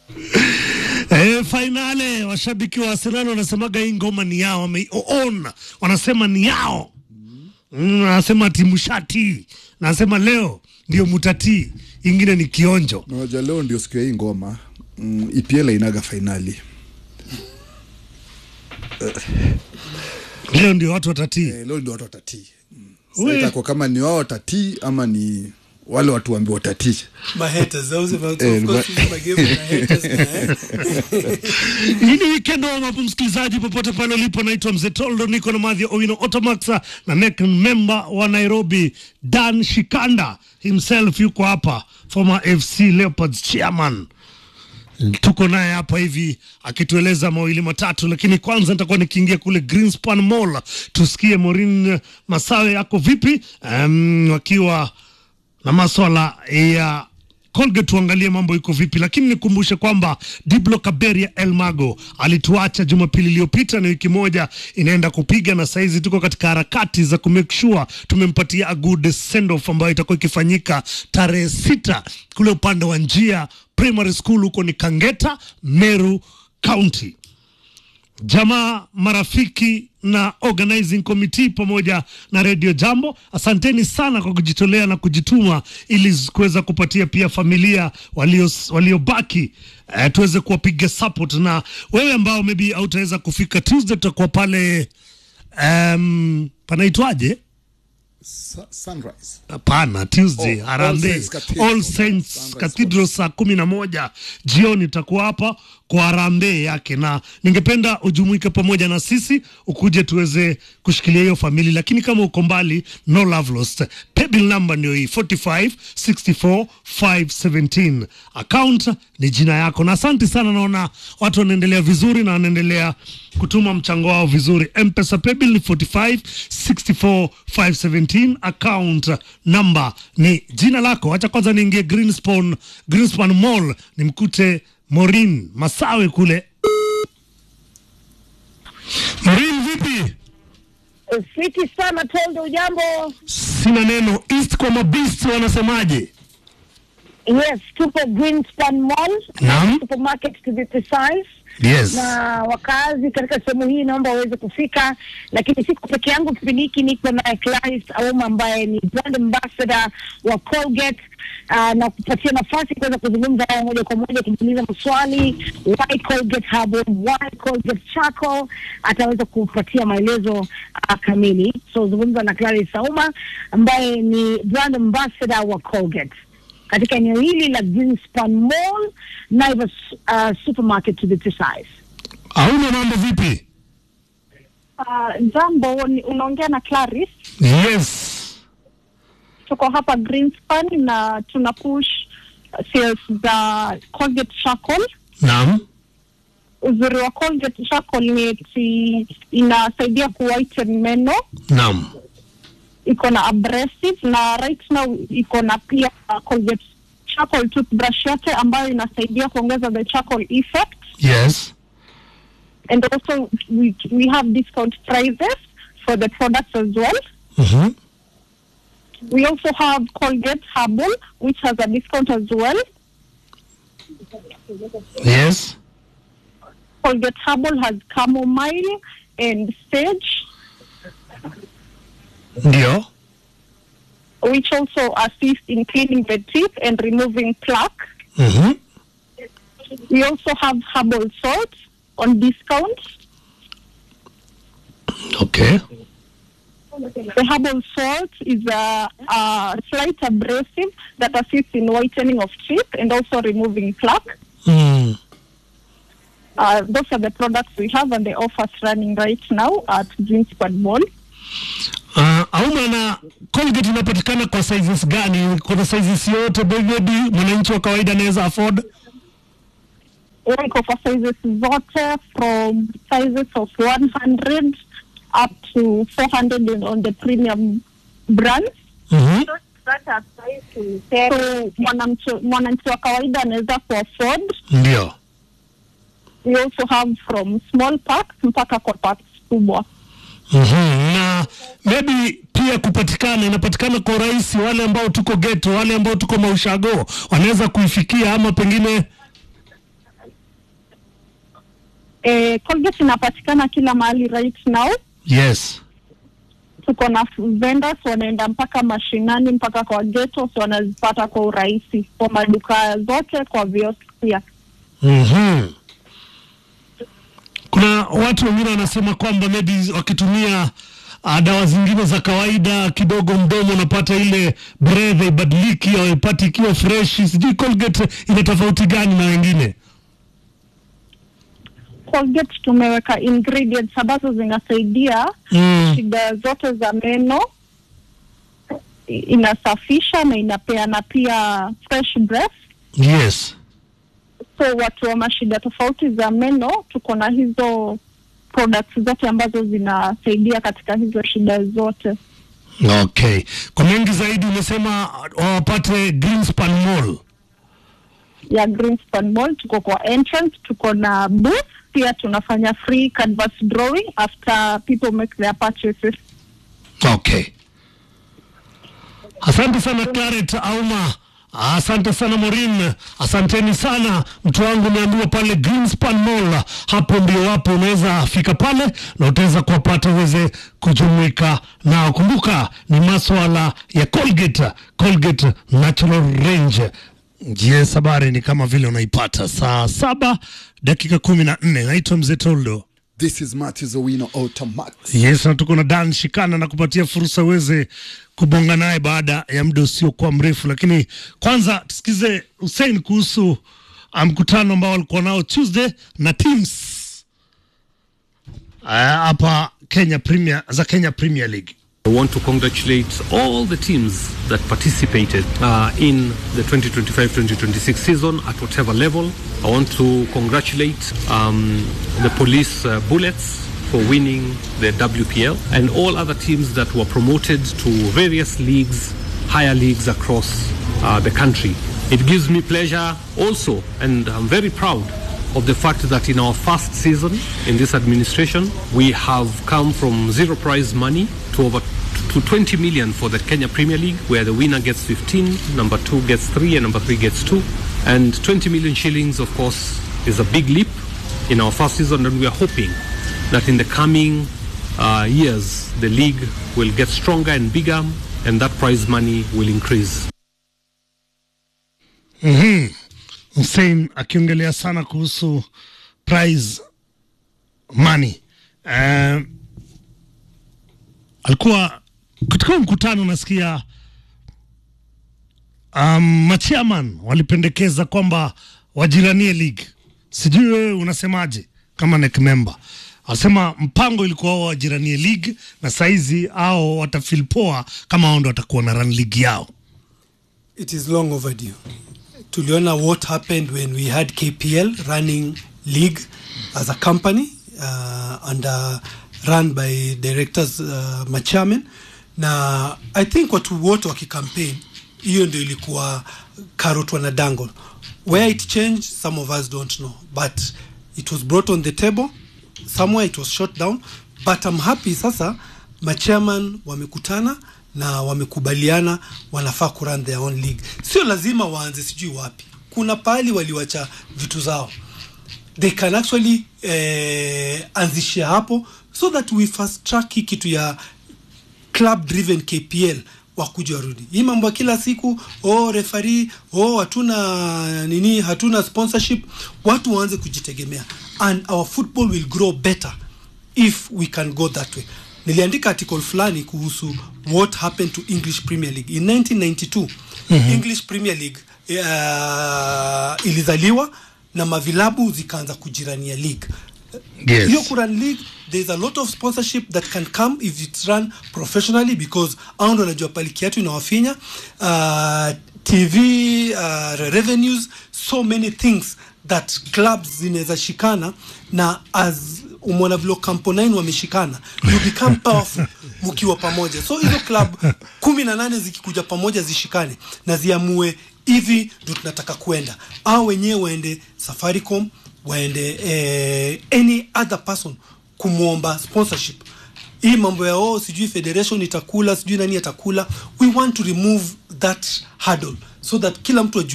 E, fainale washabiki wa Arsenal wanasemaga hii ngoma ni yao, wameiona wanasema ni yao. Mm, wanasema timu shati, nasema leo ndio mutatii, ingine ni kionjo. Unajua leo ndio siku ya hii ngoma mm, EPL inaga fainali Leo ndio watu watatii. eh, leo ndio watu watatii mm. We. Sasa itakuwa kama ni wao watatii ama ni wale watu waambiwa watatii. My haters, those of Eh, of course, but- my game, my haters, eh? Hii ni weekend wa mapu msikilizaji, popote pale ulipo, naitwa Mzee Toldo, niko na Madhi Owino Otomax na neck member wa Nairobi Dan Shikanda himself yuko hapa, former FC Leopards chairman tuko naye hapa hivi akitueleza mawili matatu, lakini kwanza nitakuwa nikiingia kule Greenspan Mall tusikie Maureen Masawe yako vipi, um, wakiwa na maswala ya Colgate tuangalie mambo iko vipi, lakini nikumbushe kwamba Diblo Kaberia El Mago alituacha Jumapili iliyopita, na wiki moja inaenda kupiga, na saizi tuko katika harakati za kumake sure tumempatia a good send off ambayo itakuwa ikifanyika tarehe sita kule upande wa njia primary school huko ni Kangeta, Meru County jamaa marafiki na organizing committee pamoja na Radio Jambo, asanteni sana kwa kujitolea na kujituma ili kuweza kupatia pia familia walio waliobaki eh, tuweze kuwapiga support, na wewe ambao maybe hautaweza kufika Tuesday, tutakuwa pale um, panaitwaje? Sa- Sunrise. Hapana, Tuesday Oh, Harambee All Saints Cathedral. All Saints Sunrise Cathedral saa kumi na moja jioni tutakuwa hapa kwa harambee yake, na ningependa ujumuike pamoja na sisi ukuje tuweze kushikilia hiyo famili, lakini kama uko mbali, no love lost. Paybill number ndio hii 45 64 517. Account ni jina yako, na asante sana. Naona watu wanaendelea vizuri na wanaendelea kutuma mchango wao vizuri. Mpesa paybill ni 45 64 517. Account number ni jina lako. Acha kwanza niingie Greenspan, Greenspan Mall nimkute Maureen Masawe kule. Maureen, vipi? Fiti sana Toldo, ujambo? Sina neno. East kwa mabist wanasemaje? Yes, tupo Greenspan Mall Naam. supermarket to be precise. Yes. Na wakazi katika sehemu hii naomba waweze kufika, lakini siko peke yangu. Kipindi hiki niko na Clarisse Auma ambaye ni brand ambassador wa Colgate uh, na kupatia nafasi kuweza kuzungumza nao moja kwa moja, kujiuliza maswali why Colgate Herbal, why Colgate Charcoal, ataweza kupatia maelezo uh, kamili. So zungumza na Clarisse Auma ambaye ni brand ambassador wa Colgate katika eneo hili la Greenspan Mall, Naivas uh, supermarket to be precise. Hauna mambo vipi? Uh, jambo, ni- unaongea na Clarice. Yes. Tuko hapa Greenspan na tuna push uh, sales za Colgate Charcoal. Naam. Uzuri wa Colgate Charcoal ni eti inasaidia kuwhiten meno, Naam. iko na abrasive na right now iko na pia uh, Colgate Charcoal toothbrush yake ambayo inasaidia kuongeza the charcoal effect Yes. and also we, we have discount prices for the products as well. Mhm. We also have Colgate Herbal, which has a discount as well. Yes. Colgate Herbal has chamomile and sage, Ndio. which also assist in cleaning the teeth and removing plaque. Mhm. We also have herbal salt on discount. Okay. The herbal salt is a, a slight abrasive that assists in whitening of teeth and also removing plaque. Mm. Uh, those are the products we have and the offers running right now at Greenspan Mall. Uh, Auma na Colgate inapatikana kwa sizes gani? Kuna sizes yote baby, mwananchi wa kawaida anaweza afford? Iko for sizes zote from sizes of 100 up to 400 in- on the premium brands. Mhm. So mwanamchi mwananchi wa kawaida anaweza kuafford. Ndio. We also have from small packs mpaka kwa packs kubwa. Mhm. Na maybe pia kupatikana inapatikana kwa urahisi, wale ambao tuko ghetto, wale ambao tuko maushago wanaweza kuifikia ama pengine eh, Colgate inapatikana kila mahali right now. yes Tuko na vendors wanaenda mpaka mashinani mpaka kwa ghetto, so wanazipata kwa urahisi kwa maduka zote, kwa viosk pia. mm kuna watu wengine wanasema kwamba maybe wakitumia uh, dawa zingine za kawaida kidogo mdomo unapata ile breath ibadiliki au ipati ikiwa fresh sijui colgate ina tofauti gani na wengine Colgate tumeweka ingredients ambazo zinasaidia mm. shida zote za meno, I- inasafisha na inapeana pia fresh breath. yes So watu wa mashida tofauti za meno, tuko na hizo products zote ambazo zinasaidia katika hizo shida zote. okay kwa mengi zaidi umesema wapate greenspan mall ya Greenspan Mall. Tuko kwa entrance, tuko na booth pia, tunafanya free canvas drawing after people make their purchases. Okay. Asante sana Claret Auma. Asante sana Morin, asanteni sana mtu wangu. Umeambiwa pale Greenspan Mall, hapo ndio wapo, unaweza fika pale na utaweza kuwapata uweze kujumuika nao. Kumbuka ni maswala ya Colgate, Colgate Natural Range. Yes, habari ni kama vile unaipata saa saba dakika kumi na nne. Naitwa Mzee Toldo. This is Matthews Owino Automax. Yes, na tuko na Dan Shikana na kupatia fursa uweze kubonga naye baada ya muda usiokuwa mrefu, lakini kwanza tusikize Hussein kuhusu ah, mkutano ambao walikuwa nao Tuesday na teams ah, hapa Kenya Premier za Kenya Premier League. I want to congratulate all the teams that participated uh, in the 2025-2026 season at whatever level. I want to congratulate um, the police uh, Bullets for winning the WPL and all other teams that were promoted to various leagues, higher leagues across uh, the country. It gives me pleasure also, and I'm very proud of the fact that in our first season in this administration, we have come from zero prize money to over to 20 million for the Kenya Premier League, where the winner gets 15, number two gets three, and number three gets two. And 20 million shillings, of course, is a big leap in our first season, and we are hoping that in the coming uh, years, the league will get stronger and bigger, and that prize money will increase. Hussein akiongelea sana kuhusu prize money. Uh, alikuwa katika mkutano nasikia um, machairman walipendekeza kwamba wajiranie league. Sijui wewe unasemaje kama NEC member? Alisema mpango ilikuwa wao wajiranie league na saizi ao watafeel poa kama wao ndo watakuwa na run league yao. It is long overdue. Tuliona what happened when we had KPL running league as a company uh, and uh, run by directors uh, machairman na I think watu wote wakikampaign hiyo ndio ilikuwa carrot wana dangle where it changed some of us don't know but it was brought on the table somewhere it was shot down but I'm happy sasa machairman wamekutana na wamekubaliana wanafaa kurun their own league sio lazima waanze sijui wapi kuna pahali waliwacha vitu zao they can actually eh, anzishia hapo so that we fast track hii kitu ya club driven KPL wakuja warudi. Hii mambo ya kila siku oh, refari oh, hatuna nini, hatuna sponsorship, watu waanze kujitegemea and our football will grow better if we can go that way. Niliandika article fulani kuhusu what happened to English Premier League in 1992. English Premier League uh, ilizaliwa na mavilabu zikaanza kujirania league Yes. hiyo kuran league there's a lot of sponsorship that can come if it's run professionally because au ndo wanajua pali kiatu inawafinya uh, tv uh, revenues so many things that clubs zinaweza shikana na as umona vile campo 9 wameshikana you become powerful mkiwa pamoja so hizo club kumi na nane zikikuja pamoja zishikane na ziamue hivi ndo tunataka kwenda au wenyewe waende safaricom waende eh, any other person kumwomba sponsorship hii mambo ya oh, sijui federation itakula sijui nani atakula we want to remove that hurdle so that kila mtu ajue